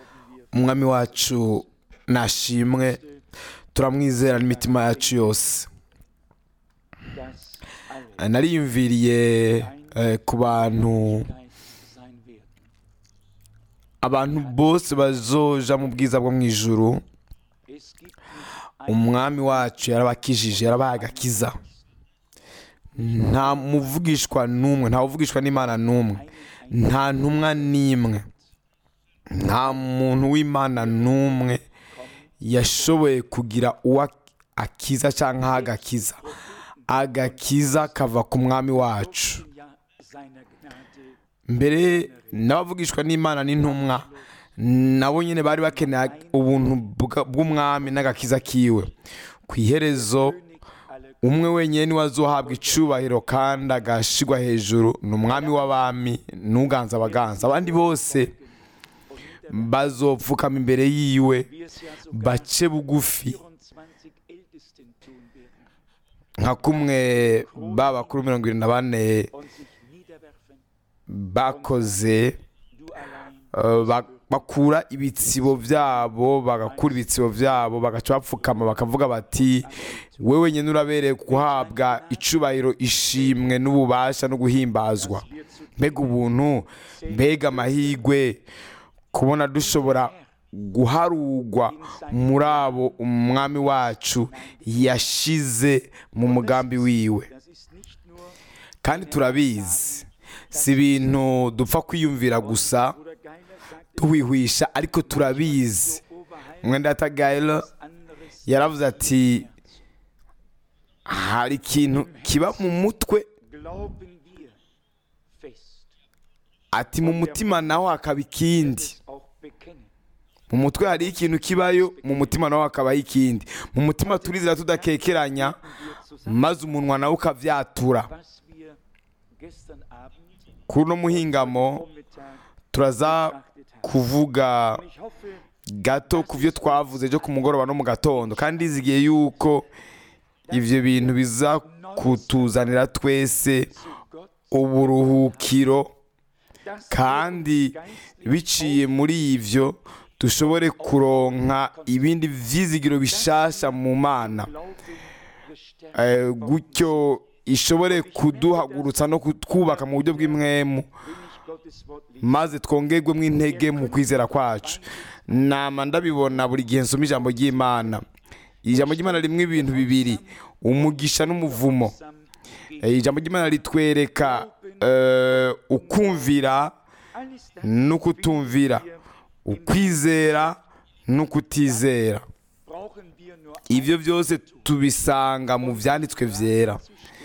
umwami wacu nashimwe turamwizera n'imitima yacu yose dass alle nariyumviriye eh, ku bantu Geist sein werden. abantu bose bazoja mu bwiza bwo mu ijuru Es gibt nicht einen umwami wacu yarabakijije yarabaye agakiza nta muvugishwa n'umwe nta uvugishwa n'imana n'umwe nta ntumwa n'imwe nta muntu w'imana n'umwe yashoboye kugira uwo akiza cyangwa agakiza agakiza kava ku mwami wacu ja seiner Gnade mbere n'abavugishwa n'imana n'intumwa nabo nyine bari bakeneye ubuntu bwa- bw'umwami n'agakiza kiwe ku iherezo König aller umwe wenyine niwe azohabwa icubahiro kandi agashigwa hejuru ni umwami w'abami n'uganza abaganza abandi bose bazopfukama imbere yiwe wie es ja sogar bace bugufi 24 Ältesten tun werden nka kumwe ba bakuru mirongo irindwi na bane und sich niederwerfen. bakoze Du allein Uh, ba- bakura ibitsibo byabo bagakura ibitsibo byabo bagaca bapfukama bakavuga bati we wenyine urabereye guhabwa icubahiro ishimwe n'ububasha no guhimbazwa wir zu mbega ubuntu mbega amahigwe kubona dushobora guharugwa muri abo umwami wacu yashize mu mugambi wiwe Das ist nicht nur kandi turabizi si ibintu dupfa kwiyumvira gusa Bruder Geiler sagte tuhwihwisha ariko turabizi Oberheim mwenda atagayiro anderes yaravuze ati hari ikintu kiba mu mutwe glauben wir fest ati mu mutima naho hakaba ikindi es auch bekennen. mu mutwe hari ikintu kibayo mu mutima naho hakabaho ikindi mu mutima turizera tudakekeranya Wir zusammen, maze umunwa nawe ukavyatura was wir gestern Abend kuri uno muhingamo Vormittag turaza betrachtet haben. kuvuga Ich hoffe, gato ku byo twavuze byo ku mugoroba no mu gatondo kandi izigiye yuko ibyo bintu biza kutuzanira twese zu Gott, uburuhukiro dass kandi biciye muri ibyo dushobore kuronka ibindi vyizigiro bishasha mu mana Glauben gestärkt Eh, gutyo ishobore kuduhagurutsa no kutwubaka mu buryo bw'imwemu wenn ich Gottes Wort lese. maze twongerwemo intege mu kwizera kwacu nama ndabibona buri gihe nsoma ijambo ry'imana ijambo ry'imana rimwe ibintu bibiri umugisha n'umuvumo Sam Eh, ijambo ry'imana ritwereka eh, ukumvira alles das n'ukutumvira ukwizera n'ukutizera brauchen wir nur ibyo byose tubisanga mu byanditswe byera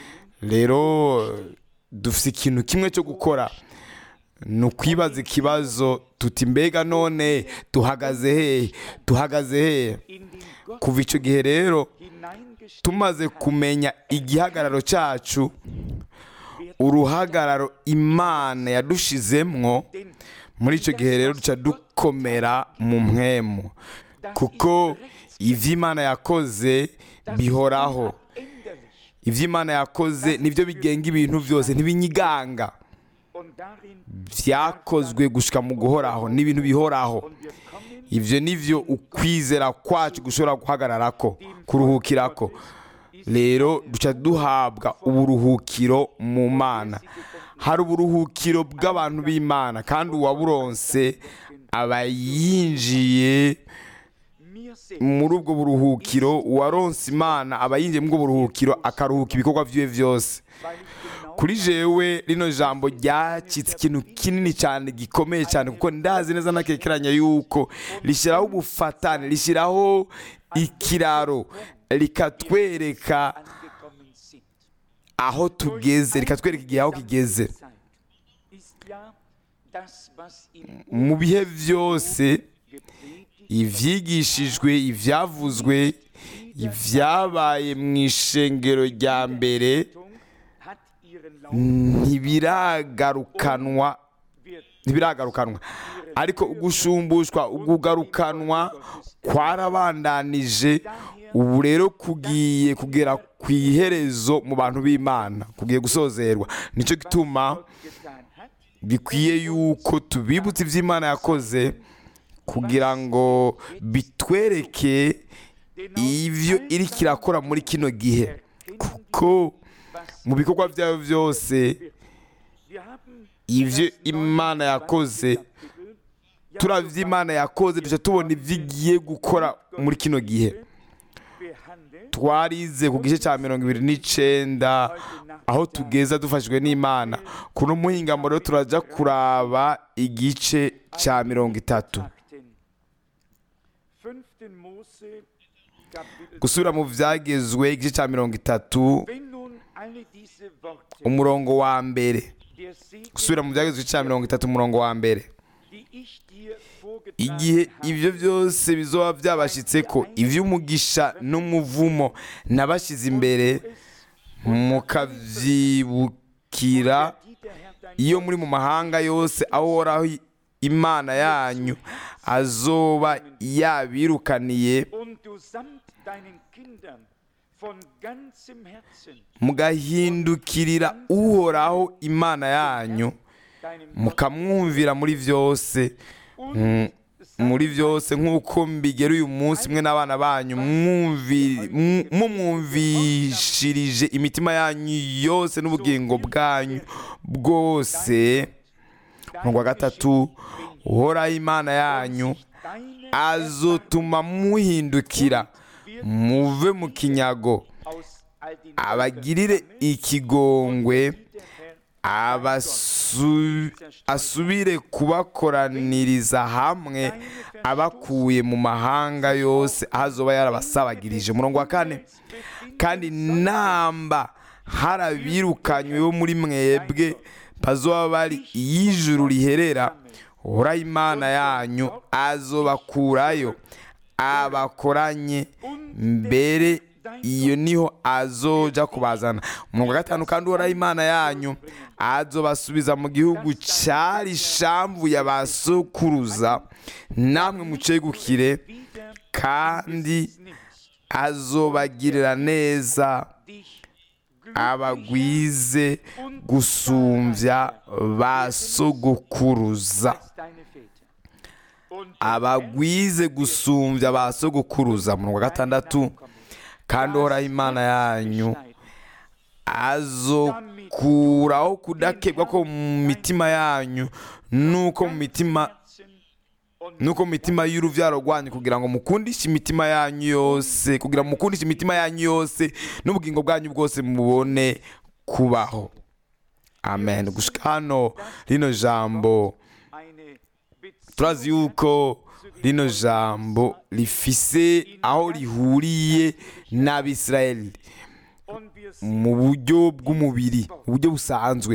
rero dufite ikintu kimwe cyo gukora ni ukwibaza ikibazo tuti mbega none tuhagaze hehe tuhagaze hehe in den Gott kuva icyo gihe rero hineingestellt tumaze kumenya igihagararo cyacu uruhagararo imana yadushizemwo denn muri icyo gihe rero duca dukomera mu mwemu kuko ibyo imana yakoze bihoraho änderlich ibyo imana yakoze nibyo bigenga ibintu byose ntibinyiganga und darin byakozwe gushika mu guhoraho ni ibintu bihoraho und wir kommen ibyo nivyo ukwizera kwacu gushobora guhagararako kuruhukirako rero duca duhabwa uburuhukiro mu mana hari uburuhukiro bw'abantu b'imana kandi uwaburonse aba yinjiye mir selbst muri ubwo buruhukiro uwaronse imana aba yinjiye muri ubwo buruhukiro akaruhuka ibikorwa byiwe byose weil ich genau kuri jewe rino jambo ryacitse ikintu kinini cyane gikomeye cyane kuko ndazi neza nakekeranya yuko rishyiraho ubufatane rishyiraho ikiraro rikatwereka angekommen sind. aho tugeze rikatwereka igihe aho kigeze Zeit ist ja das, was im mu bihe byose gepredigt ibyigishijwe ibyavuzwe ibyabaye mu ishengero rya mbere hat ihren Lauf ntibiragarukanwa wird ntibiragarukanwa ariko ugusumbushwa ugugarukanwa kwarabandanije ubu rero kugiye kugera ku iherezo mu bantu b'imana kugiye gusozerwa nicyo gituma getan hat bikwiye yuko tubibutsa iby'imana yakoze kugira ngo bitwereke ibyo iri kirakora muri kino gihe kuko mu bikorwa byayo byose ibyo imana yakoze turabye imana yakoze duce tubona ibyo igiye gukora muri kino gihe twarize ku gice cya mirongo ibiri n'icyenda aho tugeza dufashijwe n'imana kuno muhingamo rero turajya kuraba igice cya mirongo itatu gusubira mu byagezwe igice cya mirongo itatu umurongo wa mbere gusubira mu byagezwe igice cya mirongo itatu umurongo wa mbere igihe ibyo byose bizoba byabashyitse ko iby'umugisha n'umuvumo nabashyize imbere mukabyibukira iyo muri mu mahanga yose aho uhoraho imana yanyu azoba yabirukaniye mugahindukirira uhoraho imana yanyu mukamwumvira muri byose muri byose nk'uko mbigera uyu munsi mwe n'abana banyu mumwumvishirije imitima yanyu yose n'ubugingo bwanyu bwose wa gatatu uhoraho imana yanyu azotuma muhindukira muve mu kinyago abagirire ikigongwe asubire kubakoraniriza hamwe abakuye mu mahanga yose aho azoba yarabasabagirije umurongo wa kane kandi namba harabirukanywe bo muri mwebwe bazoba bari iy'ijuru riherera uhoraho imana yanyu azobakurayo abakoranye mbere iyo niho azoja kubazana umurongo wa gatanu kandi uhoraho imana yanyu azobasubiza mu gihugu cyari shamvu ya ba sokuruza namwe mucegukire kandi azobagirira neza abagwize gusumbya ba sogokuruza abagwize gusumbya ba sogokuruza umurongo wa gatandatu kandi uhoraho imana yanyu azokuraho kudakebwa ko mu mitima yanyu nuko mu mitima nuko mu mitima y'urubyaro rwanyu kugira ngo mukundishe imitima yanyu yose kugira ngo mukundishe imitima yanyu yose n'ubugingo bwanyu bwose mubone kubaho amen gushika hano rino jambo turazi yuko rino jambo rifise aho rihuriye n'abisirayeli mu buryo bw'umubiri mu buryo busanzwe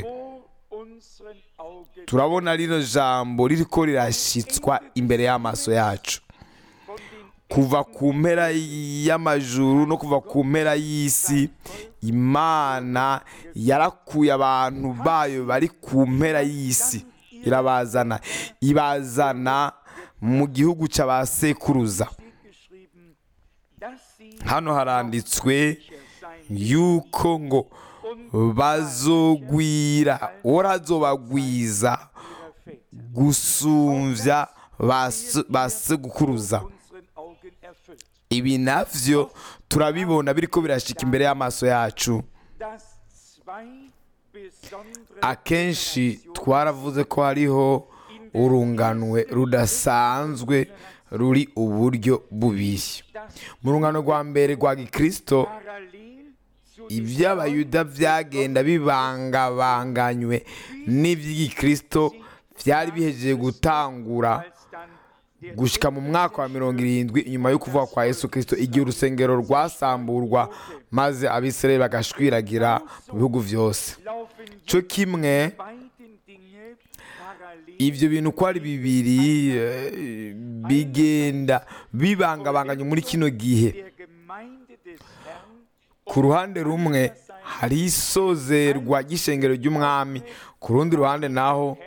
turabona rino jambo ririko rirashyitswa imbere y'amaso yacu kuva ku mpera y'amajuru no kuva ku mpera y'isi imana yarakuye abantu bayo bari ku mpera y'isi irabazana ibazana mu gihugu cy'abasekuruza hano haranditswe yuko ngo bazogwira urazobagwiza gusumbya ba segukuruza ibi navyo turabibona biriko birashika imbere y'amaso yacu akenshi twaravuze ko hariho urunganwe rudasanzwe ruri uburyo bubiri mu rungano rwa mbere rwa gikristo iby'abayuda byagenda bibangabanganywe n'iby'igikristo byari bihejeje gutangura gushyika mu mwaka wa mirongo irindwi inyuma yo kuvuga kwa yesu kirisito igihe urusengero rwasamburwa maze abisirayeli bagashwiragira mu bihugu byose cyo kimwe ibyo bintu uko ari bibiri bigenda bibangabanganye muri kino gihe ku ruhande rumwe hari isozerwa ry'ishengero ry'umwami ku rundi ruhande naho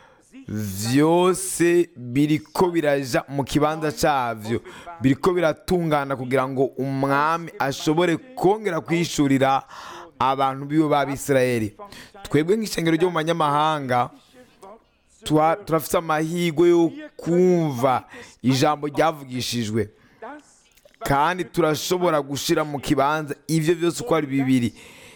byose biriko biraja mu kibanza cyabyo biriko biratungana kugira ngo umwami ashobore kongera kwishurira abantu biwe b'abisirayeli twebwe nk'ishengero ryo mu banyamahanga tuha- turafite amahirwe yo kumva ijambo ryavugishijwe das, kandi turashobora gushyira mu kibanza ibyo byose uko ari bibiri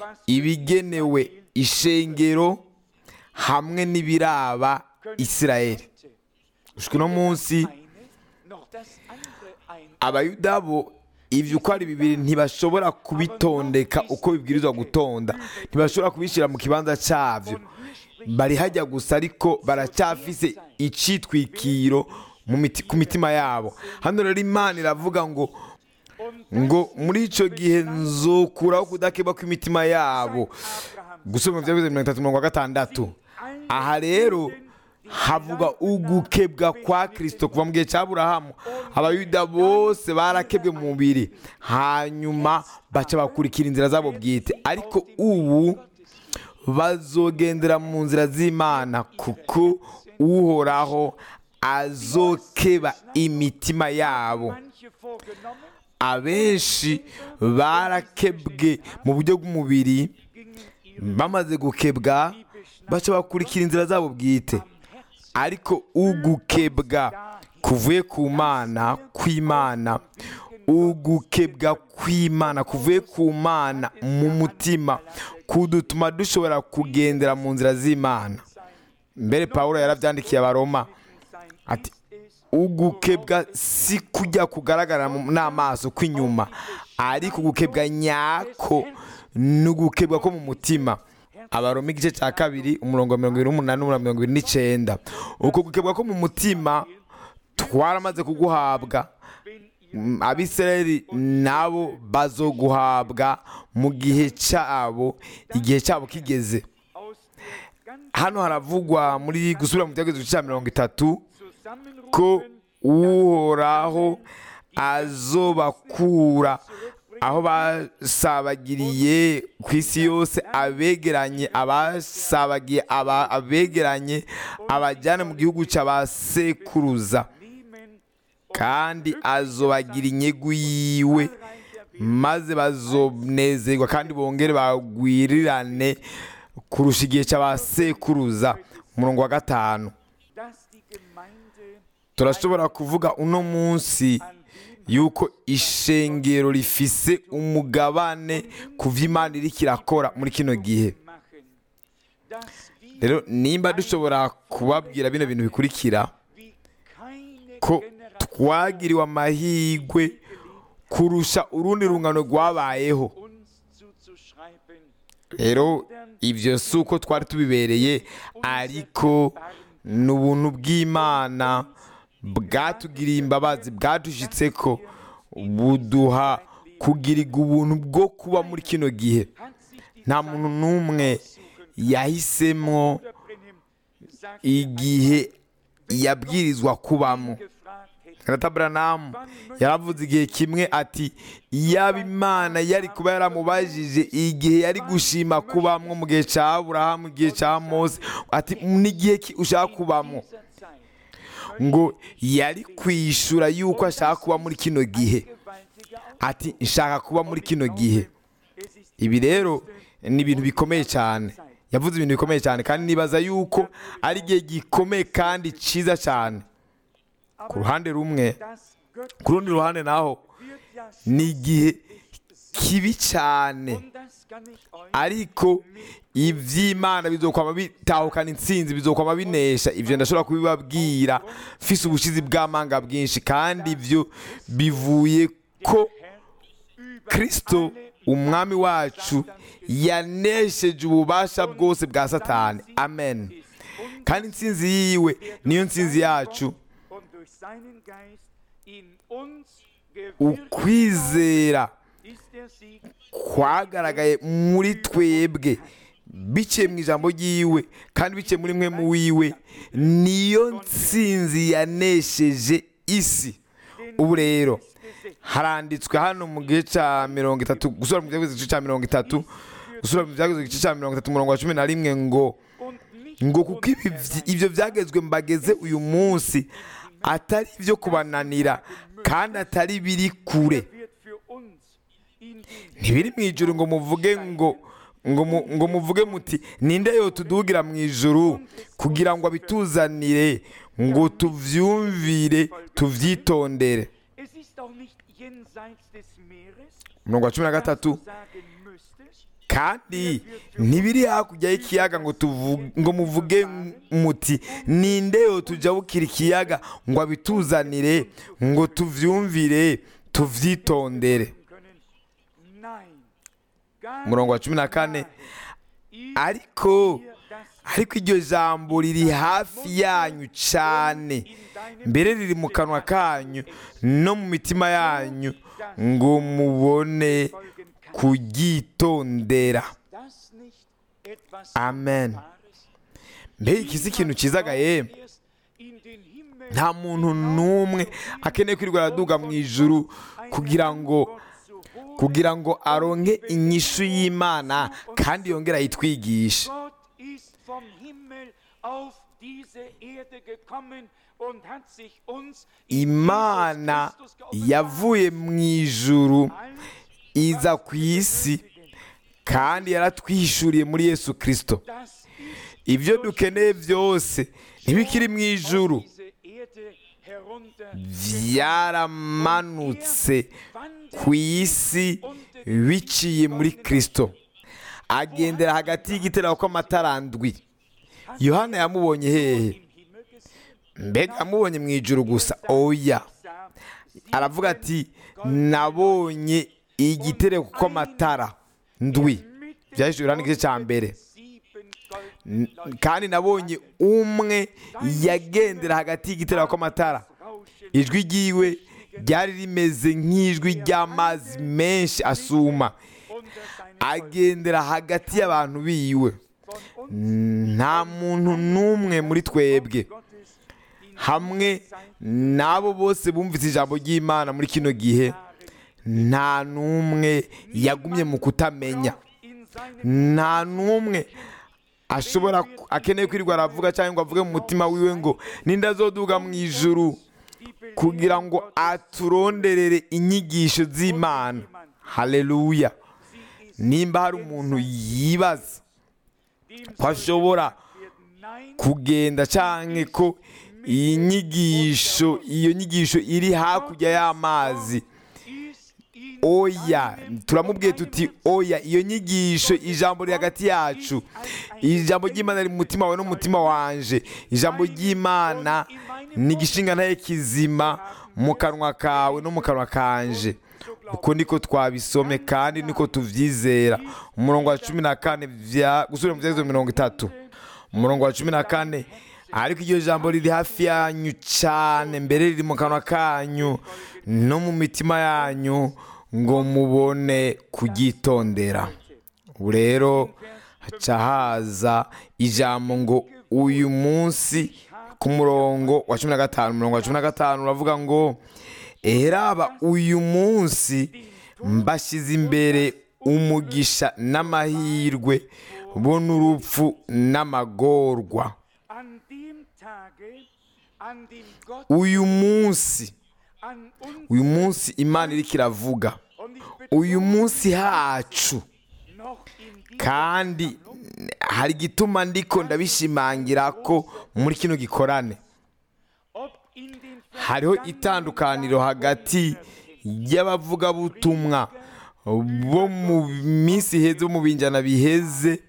ibigenewe ishengero hamwe n'ibiraba isirayeli gushika uno munsi eine noch das andere ein. abayuda bo ibyo uko ari bibiri ntibashobora kubitondeka uko bibwirizwa gutonda ntibashobora kubishyira mu kibanza cyabyo bari hajya gusa ariko baracyafise icitwikiro mu miti- ku mitima yabo hano rero imana iravuga ngo ngo muri icyo gihe nzokuraho kudakeba kw'imitima yabo gusoma ibyavuze mirongo itatu mirongo gatandatu aha rero havuga ugukebwa kwa kirisito kuva mu gihe cya burahamu abayuda bose barakebwe mu mubiri hanyuma baca bakurikira inzira zabo bwite ariko ubu bazogendera mu nzira z'imana kuko uhoraho azokeba imitima yabo Manche vorgenommen, abenshi barakebwe mu buryo bw'umubiri bamaze gukebwa baca bakurikira inzira zabo bwite ariko ugukebwa kuvuye ku mana kw'imana ugukebwa kw'imana kuvuye ku mana mu mutima kudutuma dushobora kugendera mu nzira z'imana mbere pawulo yarabyandikiye abaroma ati ugukebwa si kujya kugaragara mu- n'amaso kw'inyuma ariko ugukebwa nyako ni ugukebwa ko mu mutima abaroma igice cya kabiri umurongo wa mirongo irindwi n'umunani n'umurongo wa mirongo irindwi n'icyenda uko gukebwa ko mu mutima twaramaze kuguhabwa Mm, abisirayeli nabo bazoguhabwa mu gihe cyabo igihe cyabo kigeze aus der ganzen hano haravugwa muri gusubira mu cyagezo cya mirongo itatu ko Zusammenrufen uhoraho azobakura aho basabagiriye ku isi yose abegeranye abasabagiye aba- abegeranye abajyana mu gihugu cy'abasekuruza nehmen kandi azobagira inyegu yiwe maze bazonezerwa kandi bongere bagwirirane kurusha igihe cy'abasekuruza umurongo wa gatanu dass die Gemeinde turashobora kuvuga uno munsi yuko ishengero rifise umugabane ku byo imana iriko irakora muri kino gihe machen, dass wir rero nimba dushobora kubabwira bino bintu bikurikira wie keine ko Generation twagiriwe amahirwe kurusha urundi rungano rwabayeho uns zuzuschreiben, rero ibyo si uko twari tubibereye ariko ni ubuntu bw'imana bwatugiriye imbabazi bwadushyitse ko buduha kugirirwa ubuntu bwo kuba muri kino gihe hat sich die nta muntu n'umwe yahisemo Brennim sagt, igihe yabwirizwa kubamo gefragt hätte, Karata Branham yaravuze igihe kimwe ati yaba imana yari kuba yaramubajije igihe yari gushima kubamwo mu gihe cya Aburahamu igihe cya Mose ati n'igihe ki ushaka kubamo dieser Zeit ngo yari kwishura yuko ashaka kuba muri kino gihe gewaltige ati nshaka kuba muri kino gihe Es ist ibi rero ni ibintu bikomeye cyane yavuze ibintu bikomeye cyane kandi nibaza yuko ari igihe gikomeye kandi cyiza cyane ku ruhande rumwe das Gott ku rundi ruhande naho wird ja ni igihe kibi cyane und das kann ich euch ariko iby'imana bizokwama bitahukana intsinzi bizokwama binesha ibyo ndashobora kubibabwira mfise ubushizi bw'amanga bwinshi kandi ibyo bivuye ko kirisito umwami wacu yanesheje ububasha bwose bwa satani amen kandi intsinzi yiwe niyo ntsinzi yacu und durch seinen Geist in uns gewirkt ukwizera ist der Sieg kwagaragaye muri twebwe biciye mu ijambo ry'iwe kandi biciye muri mwe mu wiwe niyo ntsinzi yanesheje isi ubu rero haranditswe hano mu gice cya mirongo itatu gusura mu gice cya mirongo itatu gusura mu gice cya mirongo itatu umurongo wa cumi na rimwe ngo und nicht ngo kuko ibi vy- ibyo byagezwe mbageze uyu munsi atari ibyo kubananira kandi atari biri kure wird für uns in den ntibiri mu ijuru ngo muvuge ngo ngo mu- ngo muvuge muti ninde yo tudugira mu ijuru kugira ngo abituzanire ngo tuvyumvire tuvyitondere Es ist auch nicht jenseits des Meeres, umurongo wa cumi na dass gatatu du sagen müsstest, kandi ntibiri hakurya y'ikiyaga ngo tuvu- ngo muvuge muti ninde yo tujabukira ikiyaga ngo abituzanire ngo tuvyumvire tuvyitondere können. Nein. Gar umurongo wa cumi na kane Ich ariko dir das ariko iryo jambo riri hafi yanyu cyane mbere riri mu kanwa kanyu no mu mitima yanyu ngo mubone folgen kann. kuryitondera Das nicht etwas amen Wahres? mbega iki si ikintu cyizaga yemwe Erst in den Himmel nta muntu n'umwe akeneye kwirirwa araduga mu ijuru kugira ngo kugira ngo aronke inyishu y'imana kandi yongere ayitwigishe Gott ist vom Himmel auf diese Erde gekommen und hat sich uns in imana Jesus Christus geoffenbart. yavuye mu ijuru Alles, iza ku isi kandi yaratwihishuriye muri yesu kirisito das ist ibyo dukeneye byose ntibikiri mu ijuru auf diese Erde herunter byaramanutse ku isi biciye muri kirisito agendera hagati y'igitereko kw'amatara ndwi yohana yamubonye hehe im Himmel gesehen. mbega yamubonye mu ijuru gusa oya Sah aravuga ati nabonye igitereko kw'amatara ndwi byahishwe urani igice cya mbere sieben N- goldene kandi nabonye umwe yagendera hagati y'igitereko kw'amatara Rauschen ijwi ryiwe ryari rimeze nk'ijwi ry'amazi menshi asuma unter seinen agendera hagati y'abantu biwe von uns nta muntu n'umwe muri twebwe Gottes in hamwe n'abo bose bumvise ijambo ry'imana muri kino gihe nta n'umwe yagumye mu kutamenya in seinem nta n'umwe ashobora ku- akeneye kwirirwa aravuga cyangwa ngo avuge mu mutima wiwe ngo ninde azoduga mu ijuru die kugira ngo aturonderere inyigisho z'imana haleluya nimba hari umuntu yibaza dem ko ashobora werden nein kugenda cyangwa ko iyi nyigisho iyo nyigisho iri hakurya y'amazi ist in oya turamubwiye tuti oya iyo nyigisho ijambo riri hagati yacu ijambo ry'imana riri mu mutima wawe n'umutima wanje ijambo ry'imana ni igishinga ntaye kizima mu kanwa kawe no mu kanwa kanje uko niko twabisome kandi niko tubyizera umurongo wa cumi na kane bya gusubira mu byerekezo mirongo itatu umurongo wa cumi na kane ariko iryo jambo riri hafi yanyu cyane mbere riri mu kanwa kanyu no mu mitima yanyu ngo mubone kuryitondera ubu rero haca haza ijambo ngo uyu munsi ku murongo wa cumi na gatanu umurongo wa cumi na gatanu uravuga ngo eraba uyu munsi mbashyize imbere umugisha n'amahirwe bo n'urupfu n'amagorwa an dem Tage an dem Gott uyu munsi an uns uyu munsi imana iriko iravuga und ich bitte uyu munsi hacu noch in diesem kandi hari igituma ndiko ndabishimangira ko muri kino gikorane ob in den hariho itandukaniro hagati y'abavugabutumwa bo mu minsi iheze bo mu binjana biheze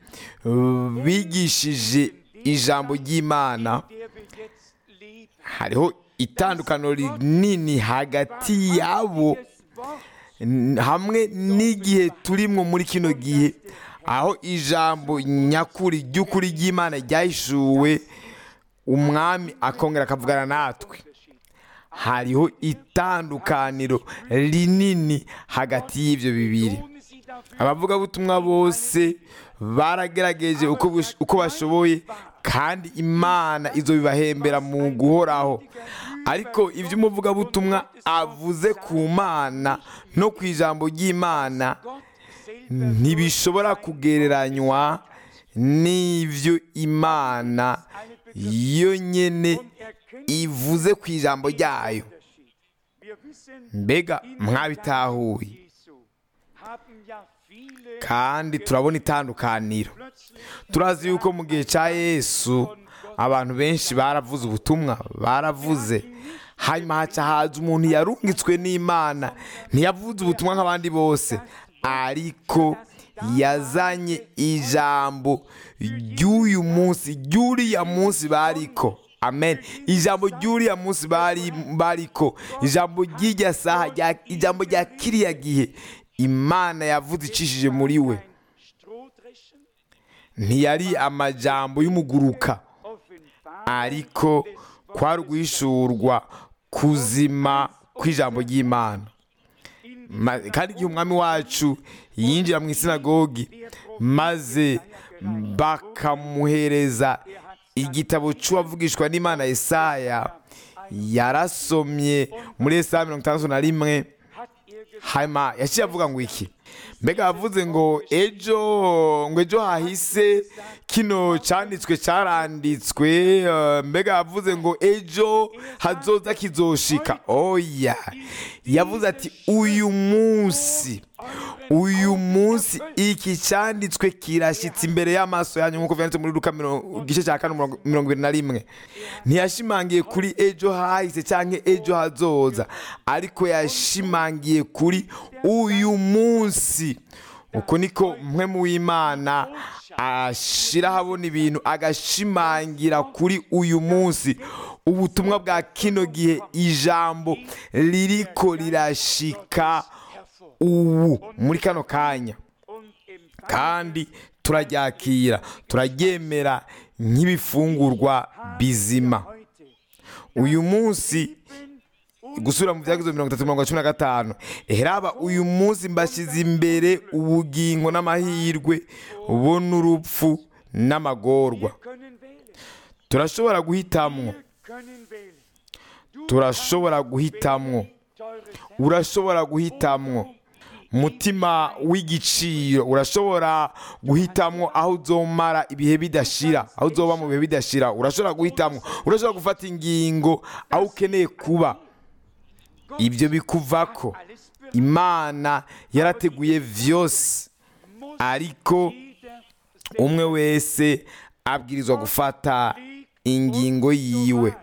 bigishije ijambo ry'imana der wir jetzt leben hariho itandukaniro rinini hagati yabo das Wort n- hamwe n'igihe turimwo muri kino gihe aho ijambo nyakuri ry'ukuri ry'imana ryahishuwe umwami akongera akavugana natwe hariho itandukaniro rinini hagati y'ibyo bibiri ohne sie dafür abavugabutumwa bose baragerageje uko bush- uko bashoboye kandi imana izo bibahembera mu guhoraho ariko ibyo umuvugabutumwa avuze ku mana no ku ijambo ry'imana Gott selber ntibishobora kugereranywa n'ibyo imana yo nyene erkennt ivuze ku ijambo ryayo Unterschied. Wir wissen, mbega in der mwabitahuye Zeit Jesu haben ja viele kandi turabona itandukaniro plötzlich turazi yuko mu gihe cya yesu abantu benshi baravuze ubutumwa baravuze hanyuma haca haza umuntu yarungitswe n'imana ntiyavuze ubutumwa nk'abandi bose ariko yazanye ijambo ry'uyu munsi ry'uriya munsi bariko amen ijambo ry'uriya munsi bari bariko ijambo ry'irya saha rya- ijambo rya kiriya gihe imana yavuze icishije muri we Strohdreschen ntiyari amajambo y'umuguruka offenbar ariko kwari uguhishurwa kuzima kw'ijambo ry'imana Ma- kandi igihe umwami wacu yinjira mu isinagogi maze bakamuhereza igitabo cy'uwavugishwa n'imana Yesaya yarasomye muri Yesaya mirongo itandatu na rimwe hat er gesagt, hanyuma yaciye avuga ngo iki mbega yavuze ngo ejo ngo ejo hahise kino cyanditswe cyaranditswe eh, mbega yavuze ngo ejo hazoza kizoshika oya yavuze ati uyu munsi uyu munsi iki cyanditswe kirashyitse imbere y'amaso yanyu nk'uko byanditse muri Luka miro- igice cya kane umurongo- mirongo ibiri na rimwe ntiyashimangiye kuri ejo hahise cyangwa ejo hazoza ariko yashimangiye kuri uyu munsi uko niko mwe mu w'imana ashyira ahabona ibintu agashimangira kuri uyu munsi ubutumwa bwa kino gihe ijambo ririko rirashika ubu muri kano kanya und empfangen kandi turaryakira turaryemera nk'ibifungurwa bizima heute uyu munsi gusubira mu byagizo mirongo itatu mirongo cumi na gatanu heraba uyu munsi mbashyize imbere ubugingo n'amahirwe bo n'urupfu n'amagorwa können wählen. turashobora guhitamwo Wir können wählen. Du turashobora guhitamwo teures Herz, urashobora guhitamwo mutima w'igiciro urashobora guhitamwo aho uzomara ibihe bidashira aho uzoba mu bihe bidashira urashobora guhitamwo urashobora gufata ingingo aho ukeneye kuba ibyo bikuvako alles bereit imana yarateguye vyose muss ariko jeder umwe wese abwirizwa gufata ingingo yiwe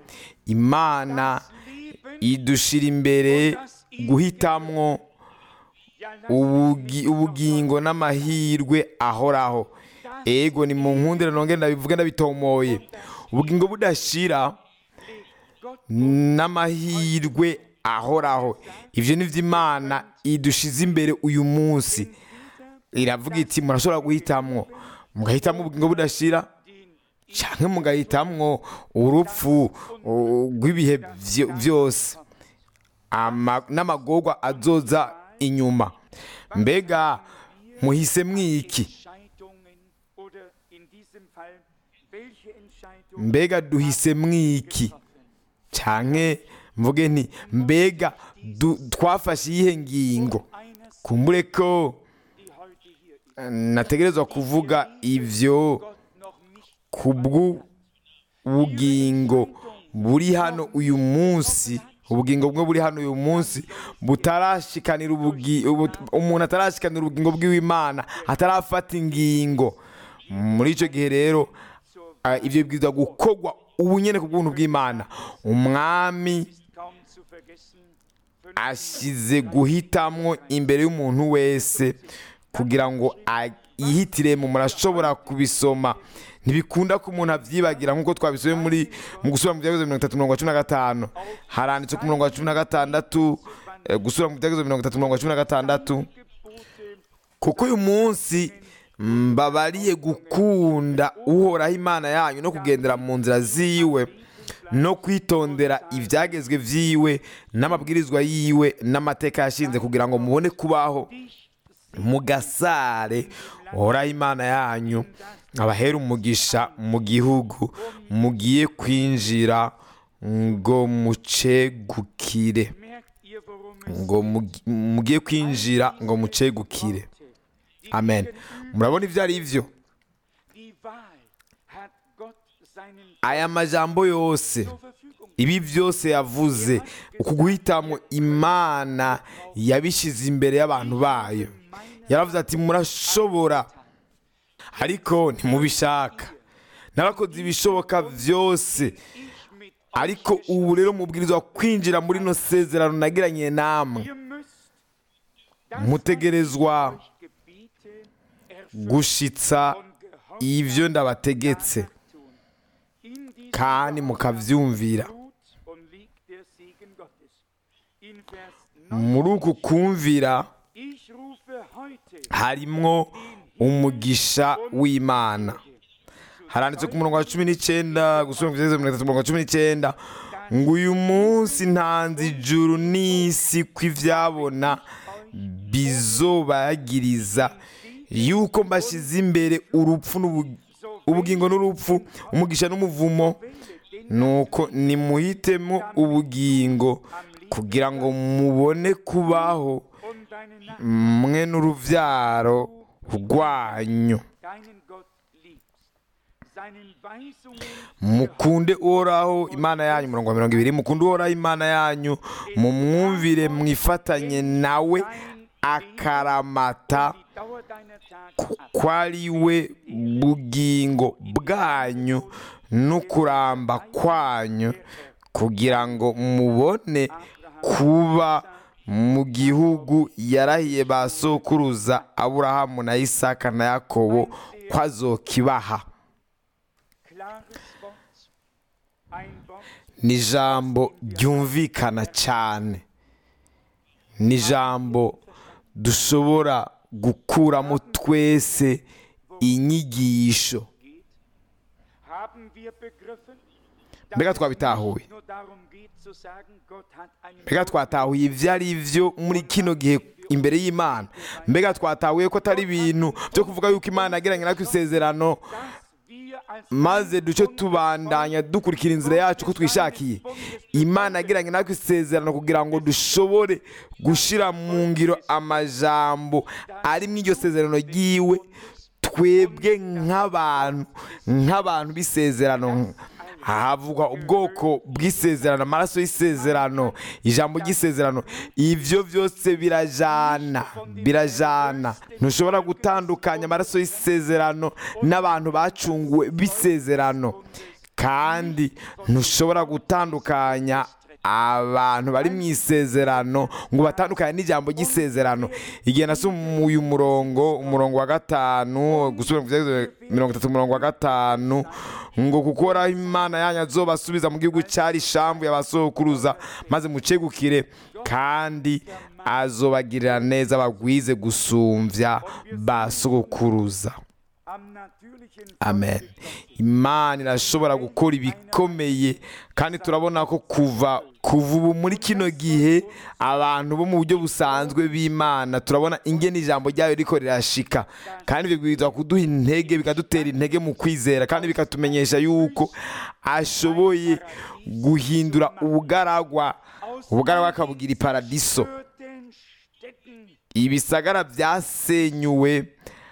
imana Leben idushira imbere guhitamwo ja lass ubugi- ubugingo n'amahirwe ahoraho ego ni mu nkundira nongere ndabivuge ndabitomoye ubugingo budashira Gott n'amahirwe ahoraho ibyo ni byo imana idushize imbere uyu munsi iravuga iti murashobora guhitamwo mugahitamo ubugingo budashira cyangwa mugahitamwo urupfu uh, rw'ibihe vyo- byose Ama- n'amagorwa azoza inyuma mbega muhise mwiki Entscheidungen oder in diesem Fall welche Entscheidung mbega duhise mwiki canke mvuge nti mbega du- twafashe iyihe ngingo einer kumbure ko die heute hier ist eh, nategerezwa kuvuga ivyo Gott noch nicht kubw'ubugingo buri hano uyu munsi ubugingo bwe buri hano uyu munsi butarashikanira ubugi- ubu- umuntu atarashikanira ubugingo bw'imana atarafata ingingo muri icyo gihe rero ah, ibyo bibwirizwa gukorwa ubu nyine ku bw'ubuntu bw'imana umwami kaum zu vergessen ashyize guhitamwo imbere y'umuntu wese kugira ngo a- yihitiremo murashobora kubisoma ntibikunda ko umuntu abyibagira nk'uko twabisomye muri mu gusubira mu byagezo mirongo itatu mirongo cumi na gatanu haranditse ku murongo wa cumi na gatandatu eh, gusubira mu byagezo mirongo itatu mirongo cumi na gatandatu Gebote kuko uyu munsi mbabariye gukunda uhoraho imana yanyu no kugendera mu nzira ziwe no kwitondera ibyagezwe vyiwe n'amabwirizwa yiwe n'amateka yashinze kugira ngo mubone kubaho mu gasare uhoraho imana yanyu abahera umugisha mu gihugu mugiye kwinjira ngo mucegukire merkt ihr worum es ngo mugi- mugiye kwinjira ngo mucegukire amen murabona ibyo ari byo die Wahl hat Gott seinen aya majambo yose zur Verfügung ibi byose yavuze uku guhitamo imana yabishyize imbere y'abantu bayo yaravuze ati murashobora ariko ntimubishaka n'abakoze ibishoboka byose ich mit ariko ubu rero mubwirizwa kwinjira muri ino sezerano nagiranye namwe ihr müsst das, mutegerezwa was ich euch gebiete, erfüllen gushitsa und gehorsam ibyo ndabategetse danach tun. In diesem kandi Gehorsam mukabyumvira ruht und liegt der Segen Gottes. In Vers 9, muri uku kumvira ich rufe heute harimwo umugisha w'imana haranditse ku murongo wa cumi n'icyenda gusubira ku byerekezo mirongo itatu umurongo wa cumi n'icyenda ngo uyu munsi ntanze ijuru n'isi ko ibyabona bizobayagiriza yuko mbashyize imbere urupfu n'ubu- ubugingo n'urupfu umugisha n'umuvumo nuko nimuhitemo ubugingo kugira ngo mubone kubaho und deine Nacht mwe n'urubyaro rwanyu deinen Gott liebst, seinen Weisungen mukunde uhoraho imana yanyu umurongo wa mirongo ibiri mukunde uhoraho imana yanyu mumwumvire mwifatanye nawe akaramata die Dauer deiner Tage ku- ab. ko ari we bugingo bwanyu n'ukuramba kwanyu kugira ngo mubone kuba mu gihugu yarahiye ba sokuruza aburahamu na isaka na yakobo ko azokibaha Klares Wort, ein Wort, ni ijambo ryumvikana cyane ni ijambo dushobora gukuramo twese inyigisho geht. Haben wir begriffen, Mbega dass es twabitahuye. nicht nur darum geht zu sagen, Gott hat einen mbega twatahuye ibyo ari byo muri kino gihe imbere y'imana mbega twatahuye ko atari ibintu byo kuvuga yuko imana yagiranye natwe isezerano dass wir als maze duce tubandanya dukurikira inzira yacu uko twishakiye imana yagiranye natwe isezerano kugira ngo dushobore gushyira mu ngiro amajambo ari mu iryo sezerano ryiwe twebwe nk'abantu nk'abantu b'isezerano havugwa ubwoko bw'isezerano amaraso y'isezerano ijambo ry'isezerano ibyo byose birajana birajana ntushobora gutandukanya amaraso y'isezerano n'abantu bacunguwe b'isezerano kandi ntushobora gutandukanya abantu bari mu isezerano ngo batandukanye n'ijambo ry'isezerano igihe nasoma uyu murongo umurongo wa gatanu gusubira mu byerekezo mirongo itatu umurongo wa gatanu ngo kuko uhoraho imana yanyu azobasubiza mu gihugu cyari ishambu yabasokuruza maze mucegukire kandi azobagirira neza bagwize gusumbya ba sokuruza am natürlichen amen imana irashobora gukora ibikomeye kandi turabona ko kuva kuva ubu muri kino gihe abantu bo mu buryo busanzwe b'imana turabona ingene ijambo ryayo riko rirashika kandi bibwirizwa kuduha intege bikadutera intege mu kwizera kandi bikatumenyesha yuko ashoboye guhindura ubugaragwa ubugaragwa akabugira iparadiso Hürden stecken ibisagara byasenyuwe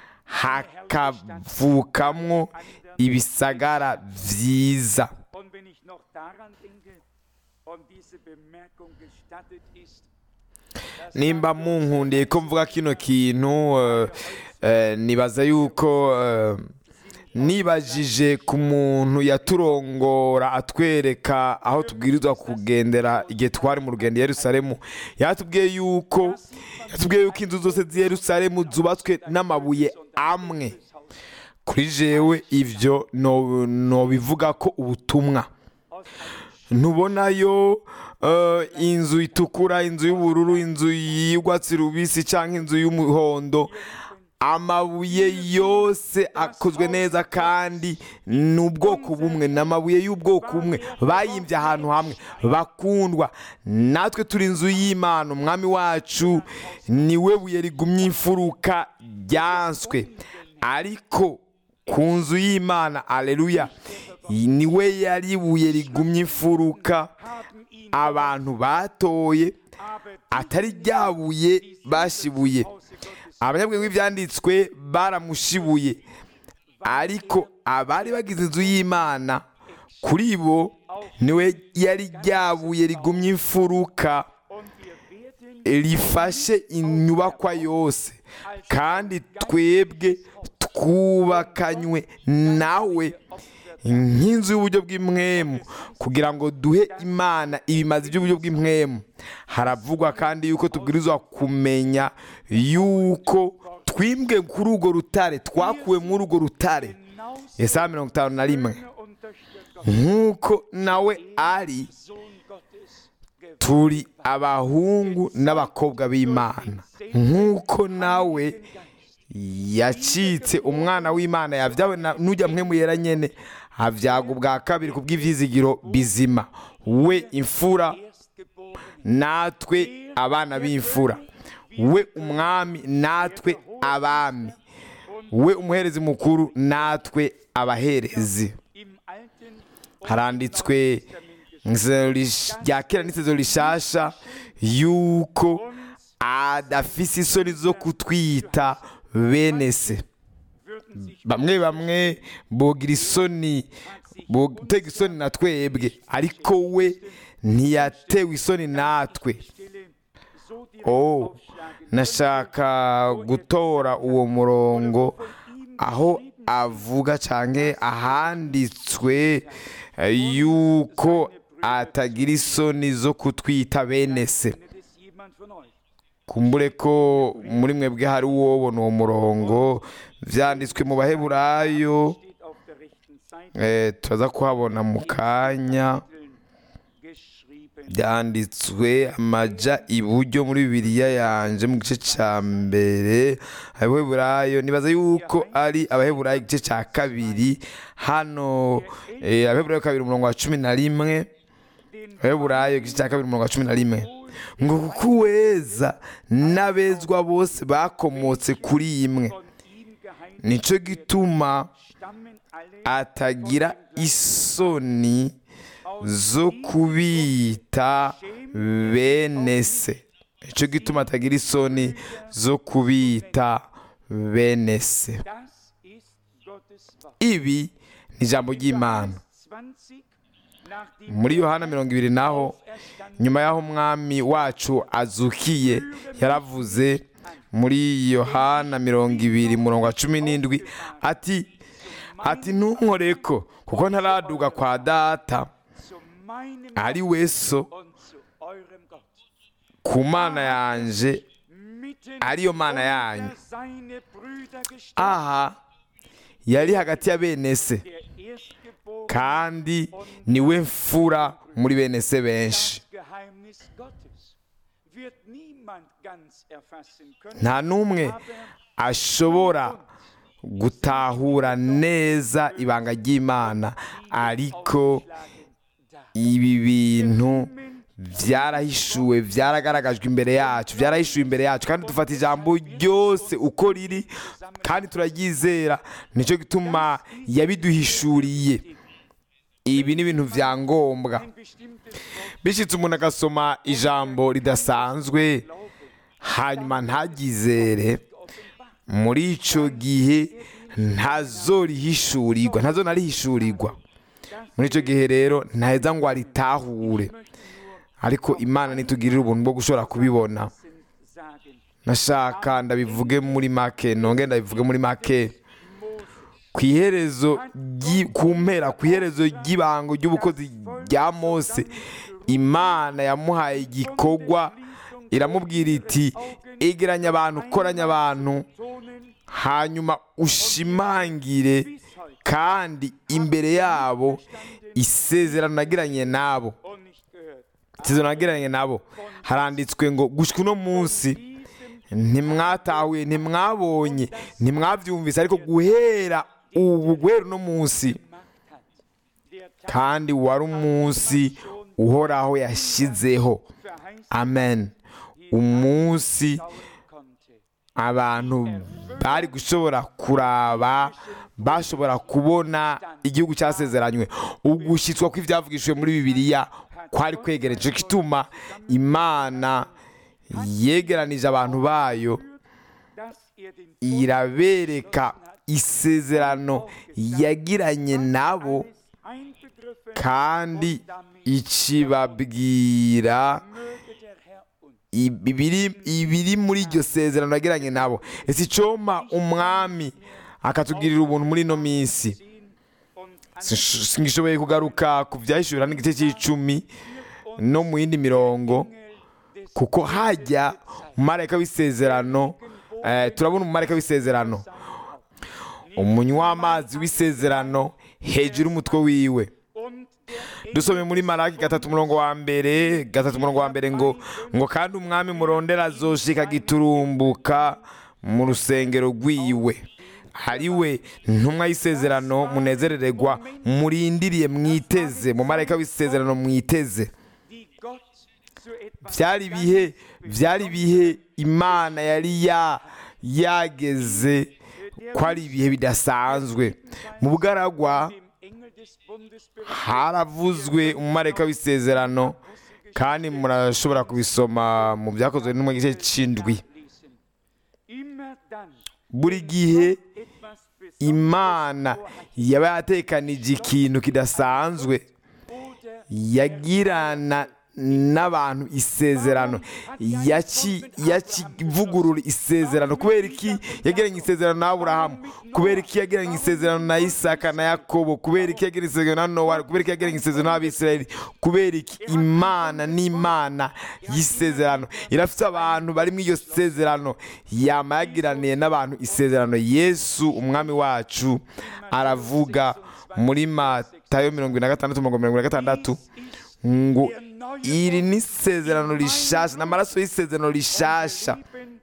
hakavukamwo ibisagara byiza Und wenn ich noch daran denke und diese Bemerkung gestattet ist, dass nimba munkundiye ko mvuga kino kintu eh, eh, nibaza yuko eh, nibajije ku muntu yaturongora atwereka aho tubwirizwa kugendera igihe twari mu rugendo i yerusalemu yatubwiye yuko yatubwiye yuko inzu zose z'i yerusalemu zubatswe n'amabuye amwe kuri jewe ibyo no- nobivuga ko ubutumwa aus einem ntubonayo eh, inzu itukura inzu y'ubururu inzu y'urwatsi rubisi cyangwa inzu y'umuhondo amabuye yose akozwe neza kandi ni ubwoko bumwe ni amabuye y'ubwoko bumwe bayimbye ahantu hamwe bakundwa natwe turi inzu y'imana umwami wacu niwe buye rigumye imfuruka ryanswe ariko ku nzu y'imana aleluya niwe yari ibuye rigumye imfuruka haben ihn abantu batoye aber atari ryabuye bashibuye abanyabwenge b'ibyanditswe baramushibuye ariko abari bagize inzu y'imana kuri bo niwe yari ryabuye rigumye imfuruka und wir werden rifashe inyubakwa yose kandi twebwe twubakanywe nawe nk'inzu y'uburyo bw'imwemu kugira ngo duhe imana ibimazi by'uburyo bw'imwemu haravugwa kandi yuko tubwirizwa kumenya yuko twimbwe kuri urwo rutare twakuwe muri urwo rutare Yesaya mirongo itanu na rimwe nk'uko nawe ari turi abahungu n'abakobwa b'imana nk'uko nawe yacitse umwana w'imana yabyawe na- n'ujya mwe muyera nyene habyaga ubwa kabiri ku bw'ivyizigiro bizima we imfura natwe abana b'imfura we umwami natwe abami we umuherezi mukuru natwe abaherezi haranditswe mu isezerano rish- rya kera n'isezerano rishasha yuko adafise isoni zo kutwita bene se bamwe bamwe bogira isoni botega isoni na twebwe ariko we ntiyatewe isoni natwe oh nashaka gutora uwo murongo aho avuga cyane ahanditswe eh, yuko atagira isoni zo kutwita bene se kumbure ko muri mwebwe hari uwobona uwo murongo byanditswe mu baheburayo eh, turaza kuhabona mu kanya byanditswe amaja iburyo muri bibiliya yanje mu gice cya mbere abaheburayo nibaza yuko ari abaheburayo igice cya kabiri hano eh, abaheburayo kabiri umurongo wa cumi na rimwe abaheburayo igice cya kabiri umurongo wa cumi na rimwe ngo kuko uweza n'abezwa bose bakomotse kuri imwe nicyo gituma atagira isoni zo kubita bene se nicyo gituma atagira isoni zo kubita bene se ibi ni ijambo ry'imana muri yohana mirongo ibiri naho nyuma y'aho umwami wacu azukiye yaravuze muri yohana mirongo ibiri murongo wa cumi n'indwi ati ati ntunkoreko kuko ntaraduga kwa data ari we so ku mana yanje ariyo mana yanyu aha yari hagati ya bene se kandi niwe mfura muri bene se benshi nta n'umwe ashobora gutahura neza ibanga ry'imana ariko ibi bintu byarahishuwe byaragaragajwe imbere yacu byarahishuwe imbere yacu kandi dufata ijambo ryose uko riri kandi turaryizera nicyo gituma yabiduhishuriye ibi ni ibintu bya ngombwa bishyitse umuntu agasoma ijambo ridasanzwe hanyuma ntagizere muri icyo gihe ntazorihishurirwa ntazonarihishurirwa muri icyo gihe rero ntaheza ngo aritahure ariko imana nitugirire ubuntu bwo gushobora kubibona nashaka ndabivuge muri make nonge ndabivuge muri make ku iherezo ry'i- ku mpera ku iherezo ry'ibango ry'ubukozi rya mose imana yamuhaye igikorwa iramubwira iti egeranya abantu koranya abantu hanyuma ushimangire kandi imbere yabo isezerano nagiranye nabo isezerano nagiranye nabo haranditswe ngo gushyika uno munsi ntimwatahuye ntimwabonye ntimwabyumvise ariko guhera ubu guhera uno munsi kandi wari umunsi uhoraho yashyizeho amen umunsi abantu bari gushobora kuraba bashobora kubona igihugu cyasezeranywe ugushyitswa kw'ibyavugishijwe muri bibiliya kwari kwegereje kituma imana yegeranije abantu bayo irabereka isezerano yagiranye nabo kandi ikibabwira ibiri ibiri muri iryo sezerano yagiranye nabo ese icoma umwami akatugirira ubuntu muri ino minsi singishoboye kugaruka ku byahishurira n'igice cy'icumi no mu yindi mirongo kuko hajya umumarayika w'isezerano eh, turabona umumarayika w'isezerano umunywa w'amazi w'isezerano hejuru y'umutwe wiwe dusome muri maraki gatatu umurongo wa mbere gatatu umurongo wa mbere ngo ngo kandi umwami murondera azoshika giturumbuka mu rusengero rwiwe ari we ntumwa y'isezerano munezerererwa murindiriye mwiteze mu marayika w'isezerano mwiteze byari ibihe byari ibihe imana yari ya yageze ko ari ibihe bidasanzwe mu bugaragwa haravuzwe umumarayika w'isezerano kandi murashobora kubisoma mu byakozwe no mu gice cy'indwi buri gihe imana yaba yatekanije ikintu kidasanzwe yagirana n'abantu isezerano yakivugurura isezerano kubera iki yagiranye isezerano na aburahamu kubera iki yagiranye isezerano na isaka na yakobo kubera iki yagiranye isezerano na nowa kubera iki yagiranye isezerano n'abisirayeli kubera iki imana n'imana y'isezerano irafite abantu bari muri iryo sezerano yama yagiraniye n'abantu isezerano yesu umwami wacu aravuga muri matayo mirongo ine na gatandatu mirongo mirongo ine na gatandatu ngo iri ni isezerano rishasha ni amaraso y'isezerano rishasha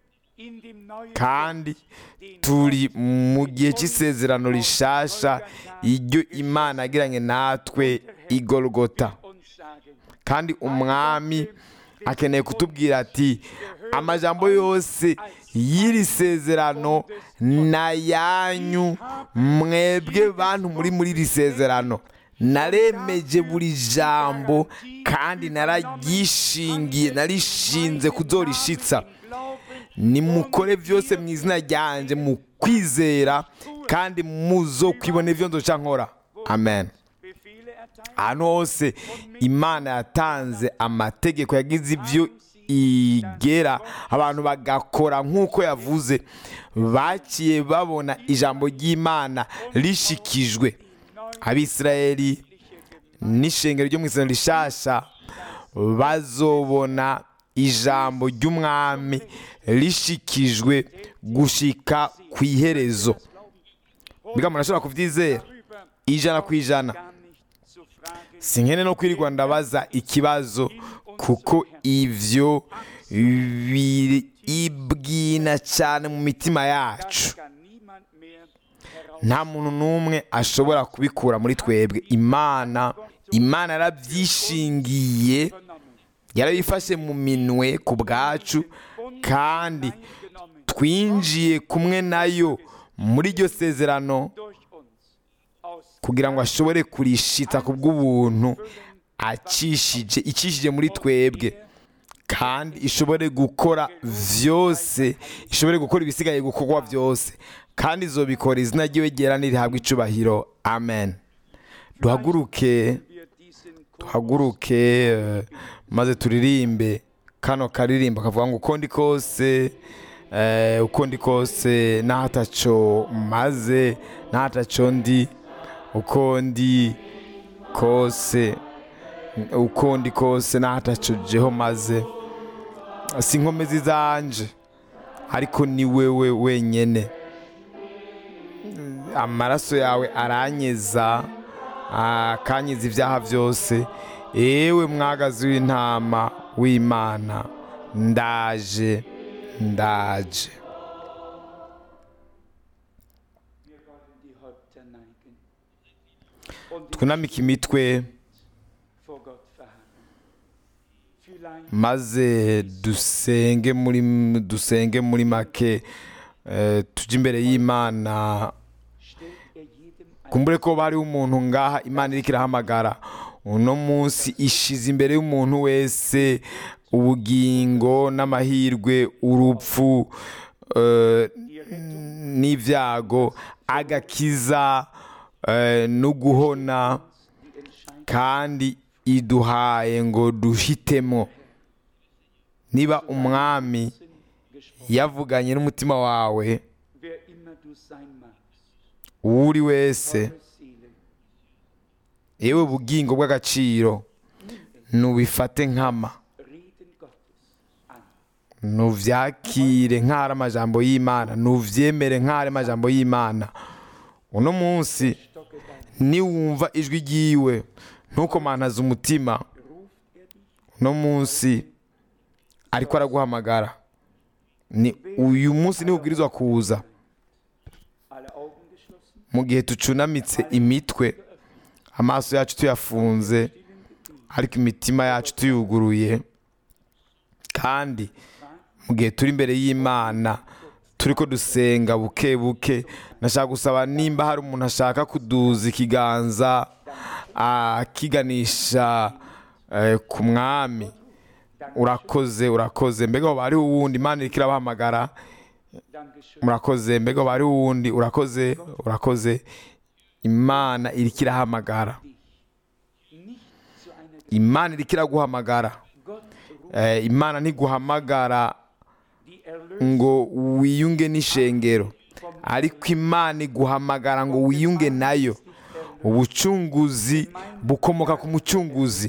kandi turi mu gihe cy'isezerano rishasha iryo imana yagiranye natwe igorogota kandi umwami akeneye kutubwira ati amajambo yose y'iri sezerano na yanyu mwebwe bantu muri muri iri sezerano naremeje buri jambo kandi nararyishingiye narishinze kuzorishitsa nimukore byose mu izina ryanjye mu kwizera kandi muzo kwibona ibyo nzoca nkora amen ahantu hose imana yatanze amategeko yagize ibyo igera abantu bagakora nk'uko yavuze bakiye babona ijambo ry'imana rishikijwe abisirayeli n'ishengero ryo mu isezerano rishasha bazobona ijambo ry'umwami rishikijwe gushika ku iherezo mbega murashobora kubyizera ijana ku ijana si nkene no kwirirwa ndabaza ikibazo kuko ibyo biribwina cyane mu mitima yacu nta muntu n'umwe ashobora kubikura muri twebwe imana imana yarabyishingiye yarabifashe mu minwe ku bwacu kandi twinjiye kumwe nayo muri iryo sezerano kugira ngo ashobore kurishita ku bw'ubuntu acishije icishije muri twebwe kandi ishobore gukora byose ishobore gukora ibisigaye gukorwa byose kandi izobikora izina ry'iwe ryera nirihabwa icubahiro amen duhaguruke duhaguruke maze turirimbe kano karirimbo kavuga ngo uko ndi kose uko ndi kose n'ahataco maze n'ahataco ndi uko ndi kose uko ndi kose n'ahataco jeho maze si inkomezi zanje ariko ni wewe wenyine amaraso yawe aranyeza akanyiza ibyaha byose yewe mwagazi w'intama w'imana ndaje ndaje twunamike imitwe maze dusenge muri dusenge muri make tujye imbere y'imana kumbure ko bariho umuntu ngaha imana iri irahamagara uno munsi ishize imbere y'umuntu wese ubugingo n'amahirwe urupfu n'ibyago agakiza no guhona kandi iduhaye ngo duhitemo niba umwami gesprochen. yavuganye n'umutima wawe Wer immer du sein magst, uwo uri wese eure Seele, yewe bugingo bw'agaciro nubifate nkama Reden Gottes an. nuvyakire nk'ari amajambo y'imana nuvyemere nk'ari amajambo y'imana uno munsi Stocke dein, niwumva ijwi ryiwe ntukomantaze umutima ruft er dich, uno munsi ariko araguhamagara ni uyu munsi niwo ubwirizwa kuza alle Augen geschlossen, mu gihe tucunamitse imitwe amaso yacu tuyafunze ariko imitima yacu tuyuguruye kandi mu gihe turi imbere y'imana turi ko dusenga buke buke nashaka gusaba nimba hari umuntu ashaka kuduza ikiganza akiganisha eh, ku mwami urakoze urakoze mbega hoba hariho uwundi imana iriko irabahamagara Dankeschön. murakoze mbega hoba hariho uwundi urakoze urakoze imana iriko irahamagara Nicht zu einer imana iriko iraguhamagara Gott ruft Eh, imana ntiguhamagara die Erlösung ngo wiyunge n'ishengero ariko imana iguhamagara ngo wiyunge nayo ubucunguzi bukomoka ku mucunguzi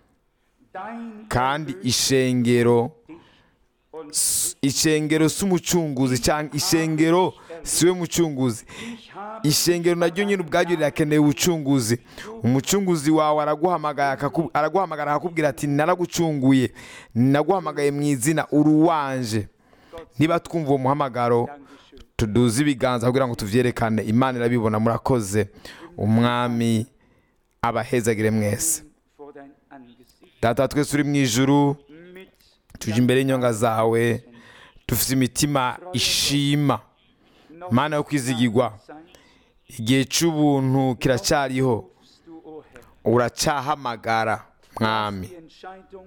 dein kandi ishengero und s- ishengero si umucunguzi cyangwa ishengero si we mucunguzi ich habe ishengero naryo nyine ubwaryo rirakeneye ubucunguzi umucunguzi wawe araguhamagara akaku- araguhamagara akakubwira ati naragucunguye naguhamagaye mu izina uri uwanje niba twumva uwo muhamagaro Dankeschön. tuduze ibiganza kugira ngo tuvyerekane imana irabibona murakoze umwami abahezagire mwese vor dein Angesicht data wa twese uri mu ijuru mit tuje imbere y'inyonga zawe dufite imitima ishima noch mana yo kwizigirwa Zeit igihe cy'ubuntu kiracyariho rufst du, o Herr. uracahamagara mwami Die Entscheidung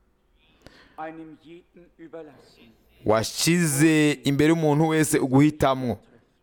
einem jeden überlassen. washyize imbere y'umuntu wese uguhitamwo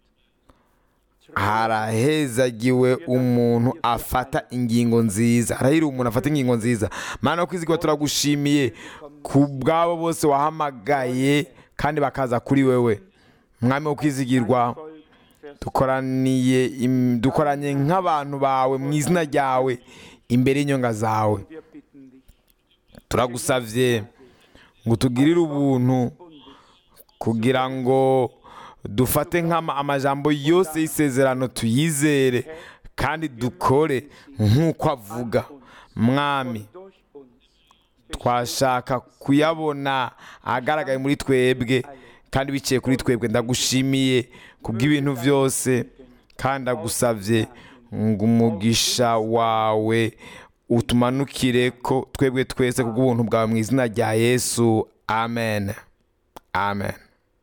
harahezagiwe umuntu afata ingingo nziza harahiriwe umuntu afata ingingo nziza mana yo kwizigirwa turagushimiye ku bwabo bose wahamagaye kandi bakaza kuri wewe mwami wo kwizigirwa Volk, Vers dukoraniye im- dukoranye nk'abantu bawe mu izina ryawe imbere y'inyonga zawe wir bitten dich. turagusavye ngo tugirire ubuntu kugira ngo dufate nk'ama amajambo yose y'isezerano tuyizere kandi dukore nk'uko avuga mwami Durch uns twashaka kuyabona ahagaragaye muri twebwe kandi biciye kuri twebwe ndagushimiye kubw'ibintu byose kandi ndagusabye ngo umugisha wawe utumanukire ko twebwe twese kubw'ubuntu bwawe mu izina rya yesu amen amen